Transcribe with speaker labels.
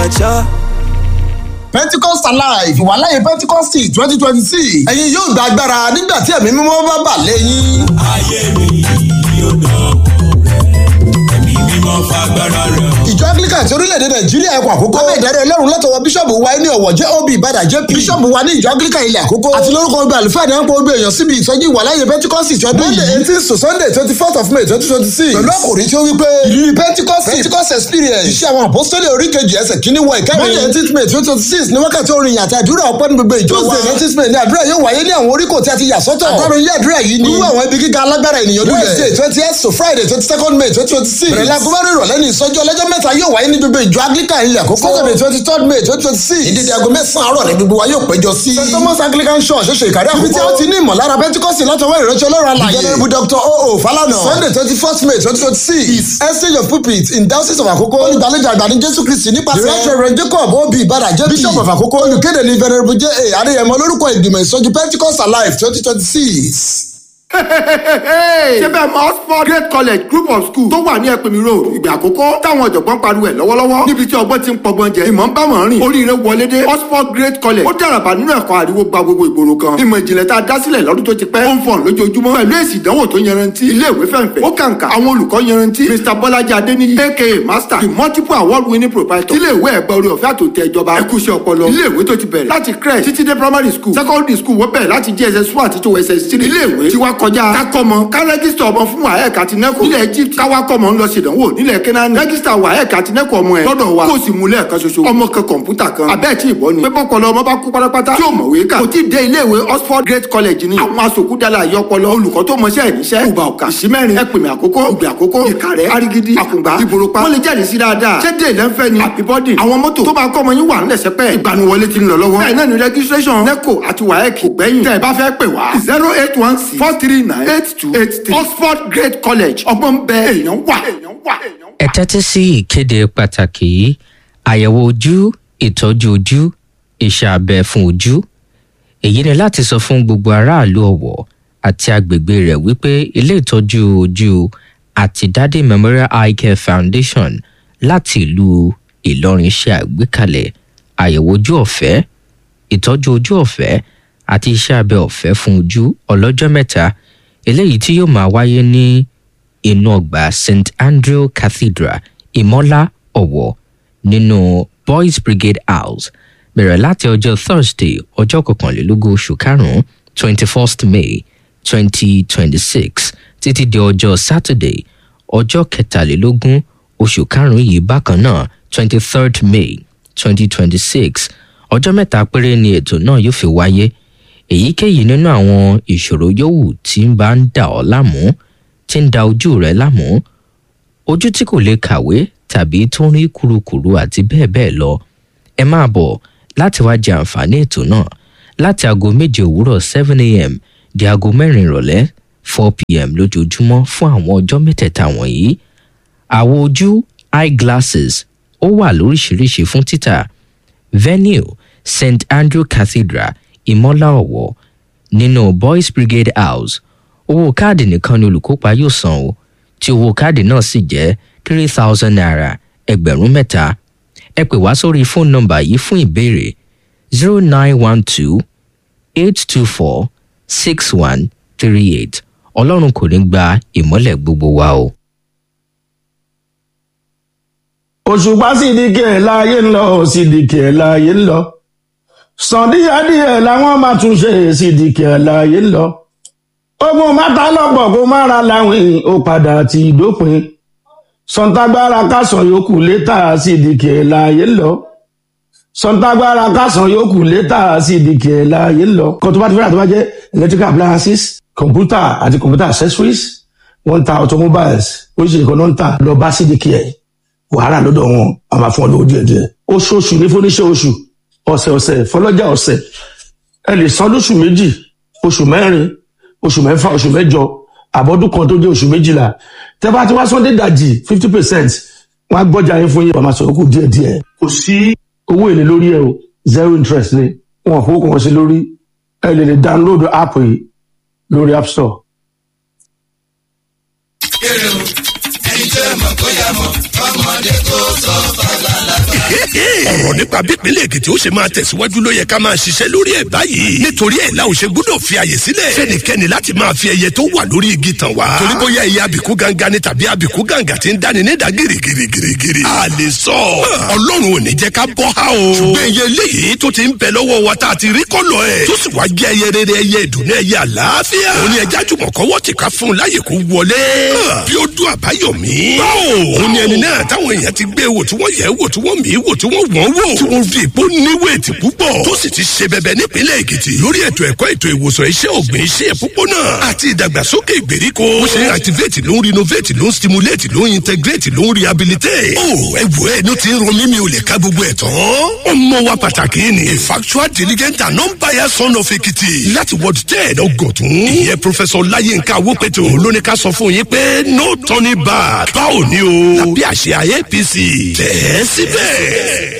Speaker 1: mature.
Speaker 2: pentecost alive ìwàláyé pentecost twenty twenty six ẹ̀yin yóò gba agbára nígbà tí ẹ̀mí mímọ́ bá bà lẹ́yìn.
Speaker 3: ayé mi yóò dán ẹ̀mí mímọ́ fagbára rẹ̀ hàn.
Speaker 2: ìjọ anglican ti orílẹ̀-èdè nàìjíríà ẹ̀kọ́ àkókò lábẹ́ ìdarí ọlọ́run látọwọ́ bíṣọ̀bù wa ní ọ̀wọ̀ jẹ́ ob ìbàdàn jp bíṣọ̀bù wa ní ìjọ anglican ilẹ̀ àkókò àti lórúkọ ọgbẹ́ àlùfáà ní àpò ọgbẹ́ èèyàn síbi ìsọjí ìwàláyé pentecost ti ọdún yìí eighteen to sunday twenty fourth of may twenty twenty six pẹ̀lú àkòrí tí ó wí pé ìrírí pentecost pentecost experience iṣẹ́ àwọn apostoli orí kejì ẹsẹ̀ kínní wọ ìkẹrin monday eighteen may twenty twenty six ní wákàtí orin àti àdúrà ọpẹ́ ní gbogbo ìjọ wa tuesday nineteen may ní àdúrà yóò wáyé ní àwọn oríkò tí a ti yà sọ́tọ̀ àtàrò ilé àdúrà yìí ní wíwá àwọn ibi gíga alágbára ènìyàn lulẹ̀ wednesday twenty eight to friday twenty second may twenty twenty six bẹ̀rẹ̀ láago márùn ìrọ̀lẹ́ ní ìsọjí ọlọ́jọ́ mẹ́ta yóò wáyé ní gbogbo ìjọ anglican ilẹ̀ àkókò saturday twenty third may twenty twenty six ìdíje aago mẹ́sàn-án àárọ̀ ní gbogbo wa yóò péjọ sí. st thomas anglican church ṣoṣo ìkàrí àkókò ibi tí a ti ní ìmọ̀lára pentikọ́sì látọwọ́ ìránṣẹ́ ọlọ́run alàyè ìjọba dr oo falana sunday twenty first may twenty twenty six is exchange of pulpit in diocese of àkókò olùgbàlejò àgbà ní jésù kristi nípasẹ̀ reverend jacob obi ibada jp bishop of àkókò olùkéde ní venerable j a adéyẹmọ lórúkọ ìgbìmọ̀ ìsọjí pentikọ́sì alive twenty twenty six
Speaker 4: ṣé bẹ́ẹ̀ mọ oxford great college group of schools tó wà ní ẹ̀pẹ̀mí road ìgbà àkọ́kọ́ táwọn ọ̀jọ̀gbọ́n pariwo ẹ̀ lọ́wọ́lọ́wọ́ níbi tí ọgbọ́n ti ń pọgbọ́n jẹ ìmọ̀ ń bá wọn rìn oríire wọlé dé oxford great college ó dàràbà nínú ẹ̀kọ́ àríwó gba gbogbo ìgboro kan ìmọ̀ ìjìnlẹ̀ tá a dá sílẹ̀ lọ́dún tó ti pẹ́ ó ń fọ̀n lójoojúmọ́ pẹ̀lú èsì ìdánwò tó yanrantí ilé ìwé fẹ̀ǹfẹ̀ ó kàǹkà àwọn olùkọ́ yanrantí mr bọ́lájí adéníyí aka master the multiple award winning proprietor ilé ìwé ẹ̀gbẹ́ orí ọ̀fẹ́ àtòtẹ́ ìjọba ẹ̀kúṣẹ́ ọpọlọ ilé ìwé tó ti bẹ̀rẹ̀ láti crèche títí dé primary school secondary school wọ́n bẹ̀rẹ̀ láti jss one àti tó ss three ilé ìwé tí wá kọjá kákọ́mọ ká rẹ́gísítà ọmọ fún waec àti neco nílẹ̀ egypt káwá kọ́mọ ń lọ ṣèdánwò nílẹ̀ kenani rẹ́gísítà waec àti neco ọmọ ẹ̀ lọ́dọ̀ wa kó o sì mú lẹ́ẹ̀kan ṣoṣo ọmọ kan kọ̀ǹpútà kan abẹ́ẹ̀ tí ìbọn ni pé bọ́pọlọ ọmọ bá kú pátápátá tí ò mọ̀wé kà kò tí ì dé ilé ìwé oxford great college ni àwọn asòkúdàlà àyọpọlọ olùkọ́ tó mọṣẹ́ ìníṣẹ́ ìgbà ọ̀kà ìsímẹ́rin ẹ̀pìnmẹ̀ àkókò ìgbà àkókò ìkàrẹ́ arigidi àkùngbà ìbòròpá wọ́n lè jẹ́rìí sí dáadáa ṣé dé lẹ́ńfẹ́ ni àbíbọ́dì àwọn mọ́tò tó máa kọ́ ọmọ yín wà ńlẹ̀ sẹ́pẹ́ ìgbaniwọlé ti ń lọ lọ́wọ́ bẹ́ẹ̀ náà ni registration neco àti waec kò gbẹ́yìn tẹ́ ẹ bá fẹ́ pè wá zero eight one six four three nine eight two eight three oxford great college ọgbọ́n bẹ èèyàn wà.
Speaker 5: ẹ tẹ́tí sí ìkéde pàtàkì yìí àyẹ̀wò ojú ìtọ́jú ojú iṣẹ́ abẹ fún ojú èyí ni láti sọ fún gbogbo aráàlú ọ̀wọ̀ àti agbègbè rẹ̀ wípé ilé ìtọ́jú ojú àti dádé memorial eye care foundation láti ìlú ìlọrin ṣe àgbékalẹ̀ àyẹ̀wò ojú ọ̀fẹ́ ìtọ́jú ojú ọ̀fẹ́ àti iṣẹ́ abẹ ọ̀fẹ́ fún ojú ọlọ́jọ́ mẹ́ta eléyìí tí yóò máa wáyé ní inú ọgbà st andrew cathedral ìmọ́lá ọ̀wọ̀ nínú boys brigade house bẹ̀rẹ̀ láti ọjọ́ thursday ọjọ́ kọkànlélógún oṣù karùn-ún twenty first may twenty twenty six títí di ọjọ́ saturday ọjọ́ kẹtàlélógún oṣù karùn-ún yìí bákan náà twenty third may twenty twenty six ọjọ́ mẹ́ta péré ni ètò náà yóò fi wáyé èyíkéyìí nínú àwọn ìṣòro yòówù tí ń bá ń dà ọ́ láàmú tí ń da ojú rẹ láàmú ojú tí kò lè kàwé tàbí tó ń rí kurukuru àti bẹ́ẹ̀ bẹ́ẹ̀ lọ ẹ máa bọ̀ láti wá jẹ àǹfààní ètò náà láti aago méje òwúrọ̀ seven a.m. di aago mẹ́rin ìrọ̀lẹ́ four p.m. lójoojúmọ́ fún àwọn ọjọ́ mẹ́tẹ̀ẹ̀ta wọ̀nyí àwo ojú eyeglasses ó wà lóríṣiríṣi fún títà venue st andrew cathedral ìmọ́lá ọ̀wọ́ nínú boys brigade house owó káàdì nìkan ni olùkópa yóò san o tí owó káàdì náà sì jẹ́ three thousand naira ẹgbẹ̀rún mẹ́ta ẹ pè wá sórí fóònù nọmbà yìí fún ìbéèrè zero nine one two eight two four six one three eight ọlọ́run kò ní gba ìmọ́lẹ̀ gbogbo wa o.
Speaker 6: òṣùpá sì di kí ẹ̀ láàyè ń lọ sì di kí ẹ̀ láàyè ń lọ sàn díẹ̀díẹ̀ làwọn máa tún ṣe sì di kí ẹ̀ láàyè ń lọ ogun mẹ́ta lọ́pọ̀ kó má ra láwìn ó padà ti dópin sọ̀ǹtàgbára kásán yòókù létà sí ìdíkì ẹ̀ láàyè lọ sọ̀ǹtàgbára kásán yòókù létà sí ìdíkì ẹ̀ láàyè lọ. kan tó bá ti fẹ́ràn tó bá jẹ́ electrical appliances computer àti computer accessories wọ́n ń ta automobiles oríṣiríṣi kan náà ń tà lọ bá sídìkì ẹ̀ wàhálà lọ́dọ̀ wọn a máa fún ọ lówó díẹ̀ díẹ̀ oṣooṣù ní fúnníṣẹ́ oṣù ọ̀sẹ̀ ọ̀sẹ̀ fọlọ́jà ọ̀sẹ̀ ẹ lè san lóṣù méjì oṣù mẹ́rin oṣù mẹ́fà oṣù mẹ́jọ àbọ̀dún kan tó jẹ́ oṣù méjìlá tẹ́ bá ti wá sọ́ndé dàjì fifty percent wọ́n á gbọ́jà yín fún yín wàá máa sọ̀rọ̀ kù díẹ̀ díẹ̀ kò sí owó èlé lórí ẹ o zero interest ni wọn kò kàn sí lórí ẹ lè lè download app yìí lórí app store.
Speaker 3: kéré o ẹni tí ó mọ̀ kó yá mọ̀ ọmọdé kó sọ fàgbàlagbà.
Speaker 1: ọ̀rọ̀ nípa bípínlẹ̀ èkìtì ó ṣe máa tẹ̀síwájú ló yẹ ká máa ṣiṣẹ́ lórí ẹ̀ báyìí nítorí ẹ̀ la ò ṣe gbọ́dọ̀ fi àyè sílẹ̀ fẹ́nikẹ́ni láti máa fi ẹyẹ tó wà lórí igi tàn wá torí bóyá ẹyẹ àbíkú gangan ni tàbí àbíkú gàǹgà ti ń dáni nídàá gírígírígírí a lè sọ ọlọ́run ò ní jẹ́ ká bọ́ ha o ṣùgbọ́n ẹyẹ eléyìí tó ti ń bẹ lọ́wọ́ wa tá a ti rí kọ́lọ̀ ẹ̀ tó sì wá jẹ́ ẹyẹ rere ẹyẹ ìdùnnú ẹyẹ àlàáfíà òun ni ẹja jùmọ̀ kọ́wọ́ ti ká fún un láyè kó wọlé bí ó dún àbáyọ̀mí òun ni ẹni náà táwọn èèyàn ti gbé wò tí wọ́n yẹ̀ wò tí wọ́n mí wò tí wọ́n wọ́n wò tí wọ́n fi ìpó níwèétì púpọ̀ tó sì ti ṣe bẹbẹ nípínlẹ̀ èkìtì lórí ètò ẹ̀kọ́ ètò ìwòsàn iṣẹ́ ọ̀gbìn iṣẹ́ ìpópónà àti ìdàgbàsókè ìgbèríko ó ṣe ń activate ló ń renovate ló ń stimulate ló ń integrate ló ń rehabilitate ó ẹ wò ẹ ní ti ń ro mímí o lè ká gbogbo ẹ̀ tán ọmọ wa pàtàkì ni a factual diligent and non-biased son of èkìtì láti ward ten ọgọ̀tún ìyẹn professor láyínká awópẹ̀tò lóní ká sọ fún yín pé no turning back báwo ni o tàbí àṣẹ apc tẹ̀ ẹ́ síbẹ̀.